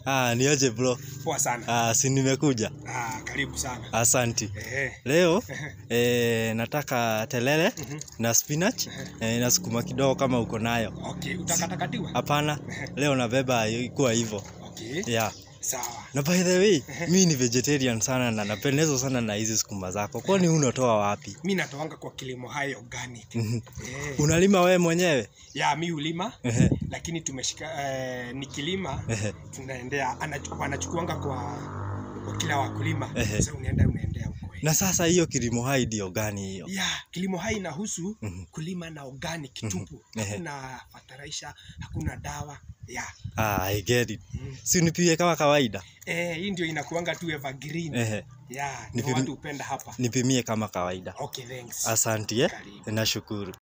Ah, niaje bro? Poa sana. Ah, si nimekuja. Ah, karibu sana. Asanti. Eh. Leo eh, nataka telele Mhm. na spinach eh, na sukuma kidogo kama uko nayo. Okay, utakatakatiwa? Hapana, leo nabeba ikuwa hivyo. Okay. Yeah. Sawa. Na by the way, mi ni vegetarian sana na napendezwa sana na hizi sukuma zako. Kwani unatoa wapi? Mi natoanga kwa kilimo hai organic. Mhm. Eh. Unalima wewe mwenyewe? Ya mi hulima Ehe, lakini tumeshika eh, nikilima ehe. tunaendea anachu- wanachukuanga kwa kwa kila wakulima. Ehe. Sasa unaenda unaendea huko. Na sasa hiyo kilimo hai ndio gani hiyo? Ya, kilimo hai inahusu Mhm. kulima na organic tupu. Ehe. Hakuna fertilizer, hakuna dawa. Ya. Ah, I get it. Mm. Si unipie kama kawaida? Eh, hii ndio inakuanga tu evergreen. Ehe, Ya, Ni ndio vim- watu hupenda hapa. nipimie kama kawaida. Okay, thanks. Asanti eh? Karibu. Nashukuru.